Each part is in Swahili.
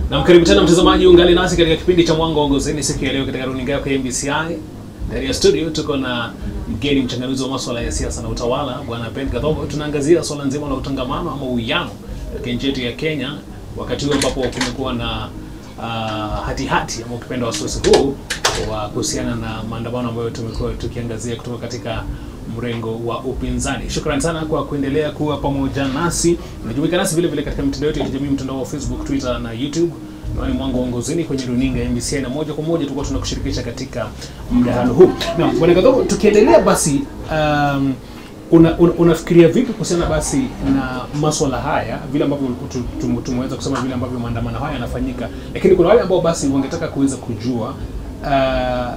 Na karibu tena mtazamaji, ungali nasi katika kipindi cha Mwanga wa Uongozini siku ya leo katika runinga yako ya MBCI. Ndani ya studio tuko na mgeni mchanganuzi wa masuala ya siasa na utawala, Bwana Ben Kadhogo. Tunaangazia swala nzima la utangamano ama uwiano katika nchi yetu ya Kenya, wakati huu ambapo kumekuwa na uh, hatihati ama ukipenda wasiwasi huu wa kuhusiana na maandamano ambayo tumekuwa tukiangazia kutoka katika mrengo wa upinzani. Shukrani sana kwa kuendelea kuwa pamoja nasi. Unajumuika nasi vile vile katika mitandao yetu ya kijamii, mtandao wa Facebook, Twitter na YouTube. Ni Mwanga wa Uongozini kwenye runinga ya MBCI, na moja kwa moja tulikuwa tunakushirikisha katika mdahalo huu. Na bwana Kadhogo, tukiendelea basi um, una, una, unafikiria vipi kuhusiana basi na maswala haya vile ambavyo tu- tu- tumeweza kusema vile ambavyo maandamano haya yanafanyika, lakini kuna wale ambao basi wangetaka kuweza kujua uh,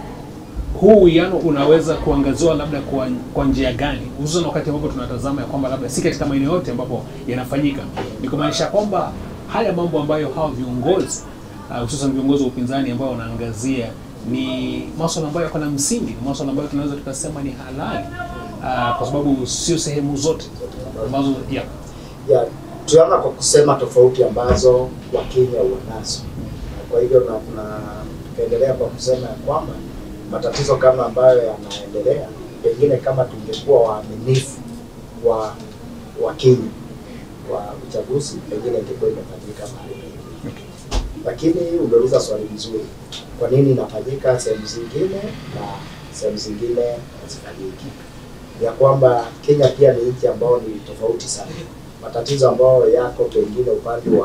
huu uwiano unaweza kuangaziwa labda kwa, kwa njia gani, hususan wakati ambapo tunatazama ya kwamba labda si katika maeneo yote ambapo yanafanyika. Ni kumaanisha kwamba haya mambo ambayo hawa viongozi uh, hususan viongozi wa upinzani ambao wanaangazia ni maswala ambayo yako na msingi, ni maswala ambayo tunaweza tukasema ni halali uh, kwa sababu sio sehemu zote ambazo ya ya tunaanza kwa kusema tofauti ambazo Wakenya wanazo. Na Kwa hivyo na, na tukaendelea kwa kusema ya kwamba matatizo kama ambayo yanaendelea, pengine kama tungekuwa waaminifu wa Wakenya wa uchaguzi, pengine ingekuwa imefanyika mahali pengine. Lakini umeuliza swali mzuri, kwa nini inafanyika sehemu zingine na sehemu zingine hazifanyiki? ya kwamba Kenya pia ni nchi ambayo ni tofauti sana. Matatizo ambayo yako pengine upande wa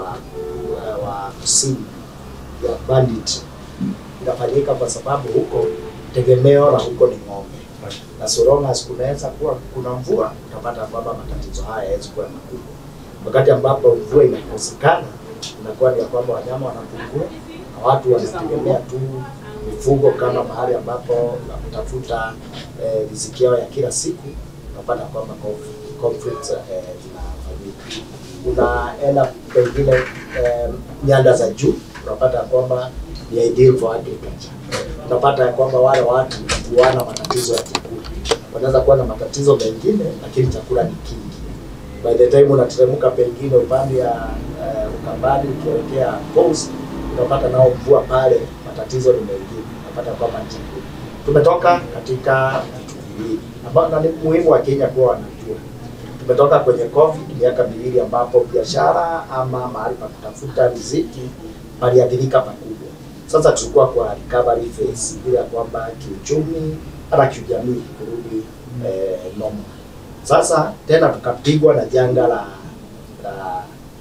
wa, wa kusini ya bandit inafanyika kwa sababu huko tegemeo la huko ni ng'ombe, na so long as kunaweza kuwa kuna mvua, utapata kwamba matatizo haya hayawezi kuwa makubwa. Wakati ambapo mvua inakosekana, inakuwa ni ya kwamba wanyama wanapungua na watu wanategemea tu mifugo kama mahali ambapo na kutafuta eh, riziki yao ya kila siku, unapata kwamba conf- conflicts eh, zinafanyika. Unaenda pengine eh, nyanda za juu, unapata kwamba ni ideal for agriculture. Unapata ya kwamba wale watu wana matatizo ya chakula, wanaweza kuwa na matatizo mengine, lakini chakula ni kingi. By the time unateremka pengine upande ya uh, Ukambani ukielekea coast, unapata nao mvua pale, matatizo ni mengine, unapata kwamba chakula. Tumetoka katika vitu viwili ambao na ni muhimu wa Kenya kuwa wanajua. Tumetoka kwenye COVID miaka miwili ambapo biashara ama mahali pa kutafuta riziki paliathirika pakubwa. Sasa tulikuwa kwa recovery phase ile ya kwamba kiuchumi hata kijamii kurudi eh, normal. Sasa tena tukapigwa na janga la, la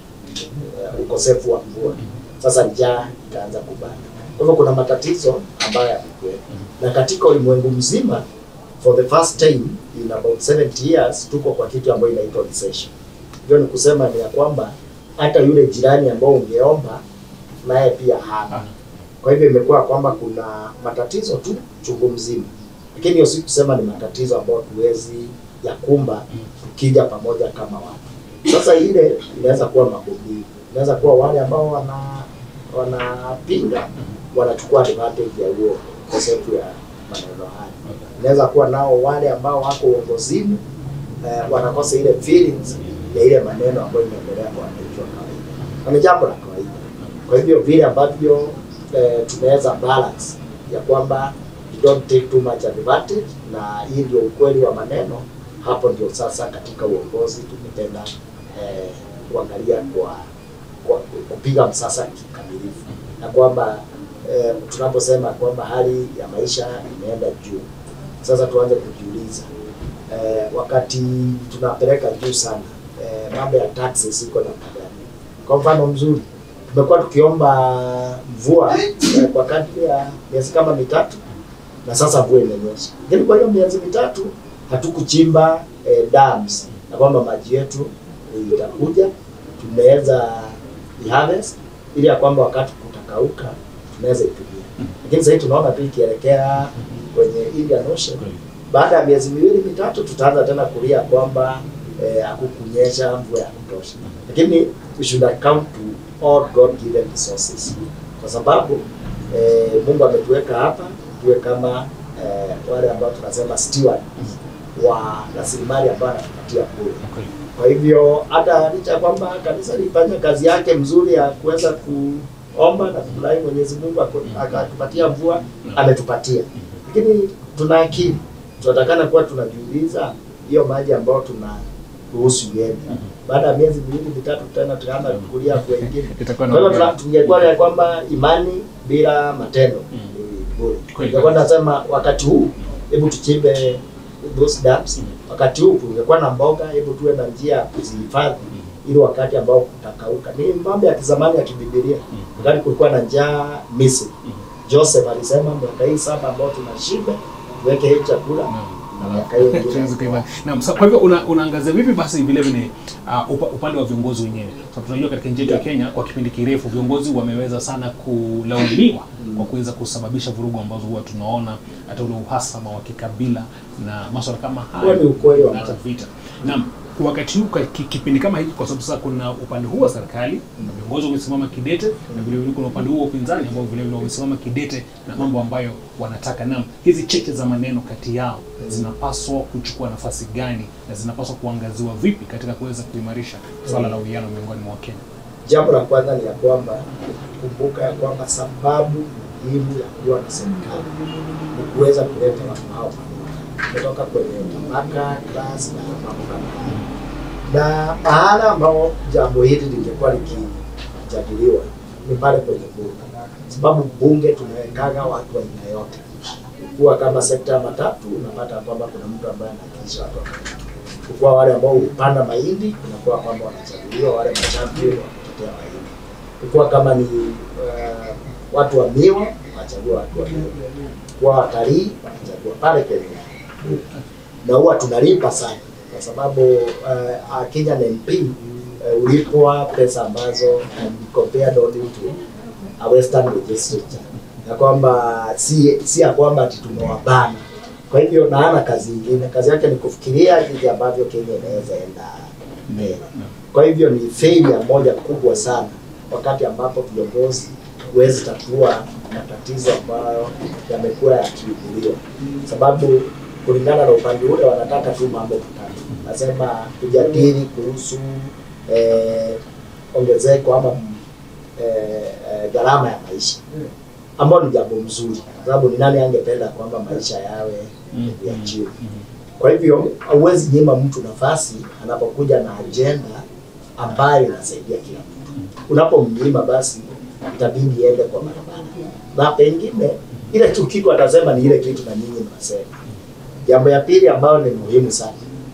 uh, ukosefu wa mvua. Sasa njaa ikaanza kubana. Kwa hivyo kuna matatizo ambayo yamekuwepo, na katika ulimwengu mzima for the first time in about 70 years tuko kwa kitu ambayo inaitwa recession. Hiyo ni kusema ni ya kwamba hata yule jirani ambao ungeomba naye pia hana. Kwa hivyo imekuwa kwamba kuna matatizo tu chungu mzima, lakini hiyo si kusema ni matatizo ambayo tuwezi yakumba tukija pamoja kama watu. Sasa ile inaweza kuwa magombano, inaweza kuwa wale ambao wana wanapinga wanachukua advantage ya huo ukosefu ya maneno haya. Inaweza kuwa nao wale ambao wako uongozini eh, wanakosa ile feelings ya ile maneno ambayo inaendelea kwa wananchi wa kawaida, na ni jambo la kawaida. Kwa hivyo vile ambavyo eh, tunaweza balance ya kwamba you don't take too much advantage, na hii ndio ukweli wa maneno. Hapo ndio sasa katika uongozi tumependa eh, kuangalia kwa, kwa kupiga msasa kikamilifu, na kwamba eh, tunaposema kwamba hali ya maisha imeenda juu, sasa tuanze kujiuliza eh, wakati tunapeleka juu sana eh, mambo ya taxes iko na gani? Kwa mfano mzuri tumekuwa tukiomba mvua eh, kwa kadri ya miezi kama mitatu na sasa mvua imenyesha, lakini kwa hiyo miezi mitatu hatukuchimba eh, dams na kwamba maji yetu itakuja, tumeweza harvest ili ya kwamba wakati kutakauka tunaweza itumia, lakini sasa hivi tunaona tu ikielekea kwenye Indian Ocean, baada ya miezi miwili mitatu tutaanza tena kulia kwamba eh, hakukunyesha mvua ya kutosha, lakini we should account to all God given resources, kwa sababu eh, Mungu ametuweka hapa tuwe kama eh, wale ambao tunasema steward wa rasilimali ambayo anatupatia bure. Kwa hivyo hata licha ya kwamba kanisa lifanya kazi yake mzuri ya kuweza ku tumeomba na kufurahi Mwenyezi Mungu ako- akatupatia mvua, Naam. ametupatia. Lakini tuna akili, tunatakana kuwa tunajiuliza hiyo maji ambayo tuna ruhusu iende, baada ya miezi miwili mitatu tena tunaanza kukulia kwa wengine. Itakuwa Kwa na hivyo tuna- tungekuwa ya kwamba imani bila matendo Mm. ni bure. Kweli Tungekuwa kabisa. nasema wakati huu hebu tuchimbe those dams. Mm. Wakati huu tungekuwa na mboga, hebu tuwe na njia ya kuzihifadhi ili wakati ambao kutakauka. Ni mambo ya kizamani ya kibibilia. Mm. Wakati kulikuwa na njaa Misri, Mm. Joseph alisema miaka hii saba ambao tunashiba tuweke hii chakula na miaka hiyo ingine. Tuweze kuiva- Naam, sa- kwa hivyo una, unaangazia vipi basi vile vile uh, upa, upande wa viongozi wenyewe? So, tunajua katika nchi yetu ya Kenya kwa kipindi kirefu viongozi wameweza sana kulaumiwa kwa kuweza kusababisha vurugu ambazo huwa tunaona hata ule uhasama wa kikabila na masuala kama Huo haya ni ukweli wa na hata mambo. vita. Naam, kwa wakati huu kwa ki- kipindi kama hiki, kwa sababu sasa kuna upande huu wa serikali na viongozi wamesimama kidete, na vile vile kuna upande huu wa upinzani ambao vile vile wamesimama kidete na mambo ambayo wanataka. Naam, hizi cheche za maneno kati yao zinapaswa kuchukua nafasi gani na zinapaswa kuangaziwa vipi katika kuweza kuimarisha swala la uwiano miongoni mwa Wakenya? Jambo la kwanza ni ya kwamba kumbuka ya kwamba sababu muhimu ya kuwa na serikali ni kuweza kuleta watu hao pamoja, kutoka kwenye tabaka, class na mambo kama hayo. Na mahala ambao jambo hili lingekuwa likijadiliwa ni pale kwenye bunge, sababu bunge tunawekaga watu wa aina yote. Kuwa kama sekta ya matatu, unapata kwamba kuna mtu ambaye anawakilisha watu wa matatu kukuwa wale ambao hupanda mahindi, kunakuwa kwamba wanachaguliwa wale machampion wa kutetea mahindi. Kukuwa kama ni uh, watu wa miwa, wanachagua watu wa miwa. Kuwa watalii, wanachagua pale kwenye bunge. na huwa tunalipa sana kwa sababu uh, uh, Kenyan MP uh, ulipwa pesa ambazo um, compared only to a western legislature, na kwamba si si ya kwamba ati tumewabana kwa hivyo na hana kazi ingine, kazi yake ni kufikiria jinsi ambavyo Kenya inaweza enda mbele. Kwa hivyo ni failure moja kubwa sana, wakati ambapo viongozi huwezi tatua matatizo ambayo yamekuwa yakiibuliwa, sababu kulingana na upande ule wanataka tu mambo matatu, nasema kujadili kuhusu eh, ongezeko ama eh, eh, gharama ya maisha ambao ni jambo mzuri, kwa sababu ni nani angependa kwamba maisha yawe Mm, ya mm, chini? mm. Kwa hivyo hauwezi nyima mtu nafasi anapokuja na ajenda ambayo inasaidia kila mtu. Unapomnyima basi itabidi iende kwa barabara, na pengine ile tu kitu atasema ni ile kitu na nyinyi mnasema. Jambo ya pili ambayo ni muhimu sana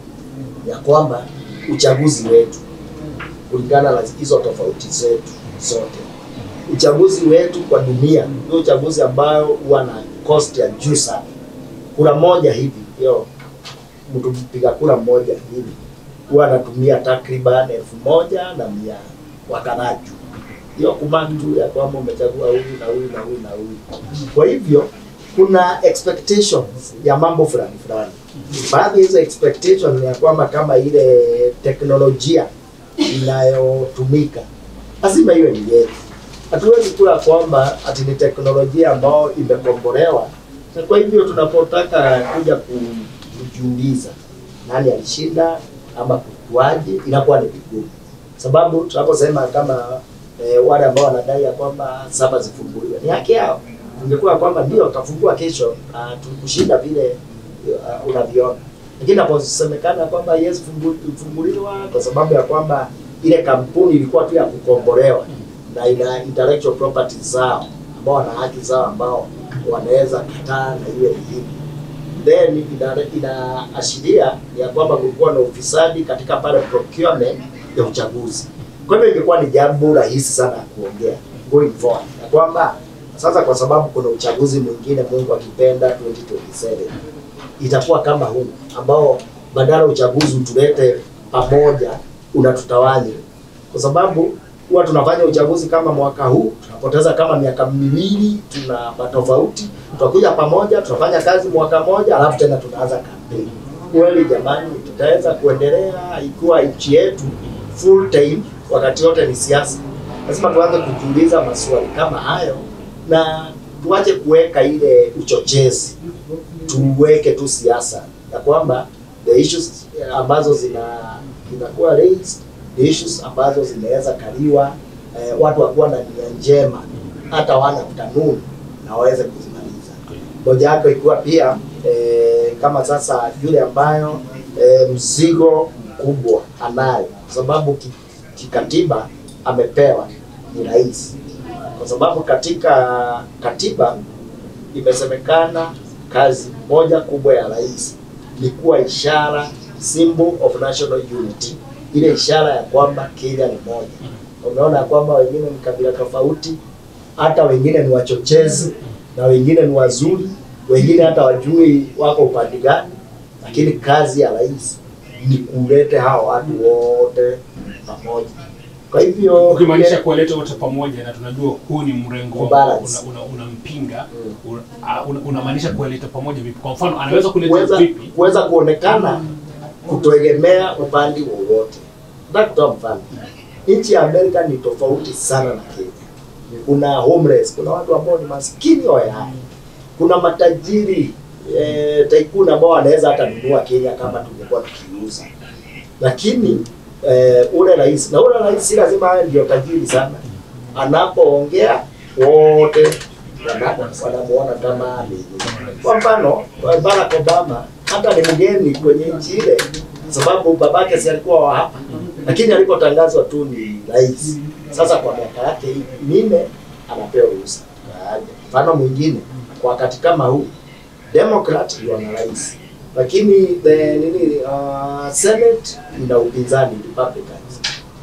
ya kwamba uchaguzi wetu kulingana na hizo tofauti zetu zote uchaguzi wetu kwa dunia ndio uchaguzi ambao huwa na cost ya juu sana. Kura moja hivi hiyo mtu mpiga kura mmoja hivi huwa anatumia takriban elfu moja na mia wakaraju hiyo kumantu ya kwamba umechagua huyu na huyu na huyu na huyu. Kwa hivyo kuna expectations ya mambo fulani fulani. Baadhi ya hizo expectation ni ya kwamba kama ile teknolojia inayotumika lazima iwe ni yetu. Hatuwezi kuwa kwamba ati ni teknolojia ambayo imekombolewa, na kwa hivyo tunapotaka kuja ku- kujiuliza nani alishinda ama kukuaje, inakuwa ni vigumu, sababu tunaposema kama eh, wale ambao wanadai ya kwamba saba zifunguliwe ni haki yao. Ungekuwa kwamba ndio utafungua kesho, uh, tukushinda vile uh, unavyoona, lakini naposemekana kwamba yes funguliwa kwa sababu ya kwamba ile kampuni ilikuwa tu ya kukombolewa na ina intellectual property zao ambao wana haki zao ambao wanaweza kataa na iwe ni hivi then ina- inaashiria ya kwamba kulikuwa na ufisadi katika pale procurement ya uchaguzi. Kwa hivyo ingekuwa ni jambo rahisi sana ya kuongea going forward ya kwamba sasa, kwa sababu kuna uchaguzi mwingine, Mungu akipenda 2027 itakuwa kama huu ambao badala uchaguzi utulete pamoja, unatutawanya kwa sababu huwa tunafanya uchaguzi kama mwaka huu, tunapoteza kama miaka miwili, tuna matofauti, tutakuja pamoja, tunafanya kazi mwaka moja, alafu tena tunaanza kampeni. Kweli jamani, tutaweza kuendelea ikiwa nchi yetu full time wakati wote ni siasa? Lazima tuanze kujiuliza maswali kama hayo na tuache kuweka ile uchochezi, tuweke tu siasa ya kwamba the issues eh, ambazo zina zinakuwa raised the issues ambazo zinaweza kaliwa eh, watu wakuwa na nia njema hata wana utanuni na waweze kuzimaliza moja yako ikiwa pia eh, kama sasa yule ambayo eh, mzigo mkubwa anayo kwa sababu ki- kikatiba amepewa ni rais kwa sababu katika katiba imesemekana kazi moja kubwa ya rais ni kuwa ishara symbol of national unity, ile ishara ya kwamba Kenya ni moja. Umeona ya kwamba wengine ni kabila tofauti, hata wengine ni wachochezi na wengine ni wazuri, wengine hata wajui wako upande gani, lakini kazi ya rais ni kulete hawa watu wote pamoja. Kwa hivyo ukimaanisha kuwaleta wote pamoja na tunajua huu ni mrengo ambao Kubalance. una- una- unampinga Mm. una- ah, una- unamaanisha kuwaleta pamoja vipi kwa mfano anaweza kuleta kuweza vipi kuweza kuonekana kutoegemea upande wowote. Nataka kutoa mfano, nchi ya Amerika ni tofauti sana na Kenya. Kuna homeless, kuna watu ambao ni maskini hohehahe, kuna matajiri eh, tycoon ambao wanaweza hata nunua Kenya kama tungekuwa tukiuza, lakini eh, ule rais na ule rais si lazima awe ndio tajiri sana, anapoongea wote wana- wanamuona kama ni kwa mfano Barack Obama hata ni mgeni kwenye nchi ile, sababu babake si alikuwa wa hapa, lakini alipotangazwa tu ni rais. Sasa kwa miaka yake hii minne anapewa ruhusa. Mfano mwingine kwa wakati kama huu Democrat ndio wana rais, lakini the nini uh, Senate ina upinzani Republicans,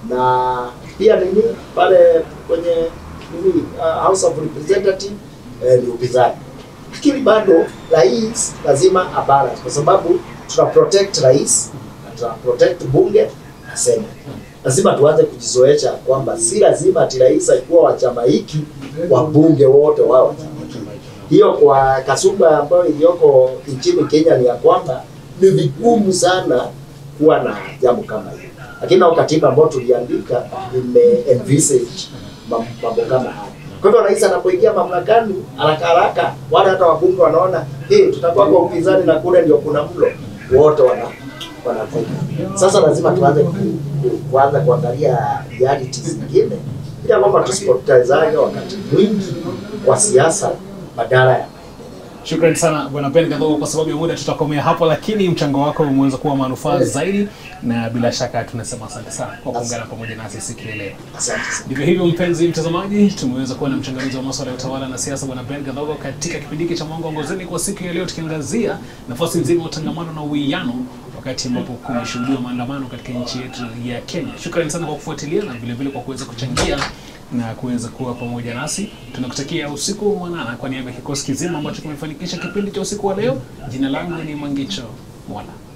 na pia nini pale kwenye nini uh, House of Representative eh, ni upinzani lakini bado rais lazima abalance kwa sababu tuna protect rais na tuna protect bunge na senate. Lazima tuanze kujizoesha kwamba si lazima ati rais alikuwa wa chama hiki wabunge wote wao wa chama hiki. Hiyo kwa kasumba ambayo iliyoko nchini Kenya ni ya kwamba ni vigumu sana kuwa na jambo kama hilo, lakini na katiba ambayo tuliandika ime envisage mam- mambo kama haya. Kwa hivyo rais anapoingia mamlakani haraka haraka, wale hata wabunge wanaona hey, tutakuwa kwa upinzani na kule ndio kuna mlo, wote wana wanavuka. Sasa lazima tuanze ku- ku- kuanza kuangalia reality zingine, ili kwamba tusipotezane wakati mwingi kwa siasa badala ya Shukrani sana bwana Ben Kadhogo, kwa sababu ya muda tutakomea hapo, lakini mchango wako umeweza kuwa manufaa zaidi, na bila shaka tunasema asante sana kwa kuungana pamoja nasi siku ya leo. asante sana. Ndivyo hivyo, mpenzi mtazamaji, tumeweza kuwa na mchanganuzi wa masuala ya utawala na siasa bwana Ben Kadhogo katika kipindi hiki cha Mwanga Ongozeni kwa siku ya leo, tukiangazia nafasi nzima ya utangamano na uwiano wakati ambapo kumeshuhudiwa maandamano katika nchi yetu ya Kenya. Shukrani sana kwa kufuatilia na vile vile kwa kuweza kuchangia na kuweza kuwa pamoja nasi. Tunakutakia usiku mwanana kwa niaba ya kikosi kizima ambacho kimefanikisha kipindi cha usiku wa leo. Jina langu ni Mangicho Mwala.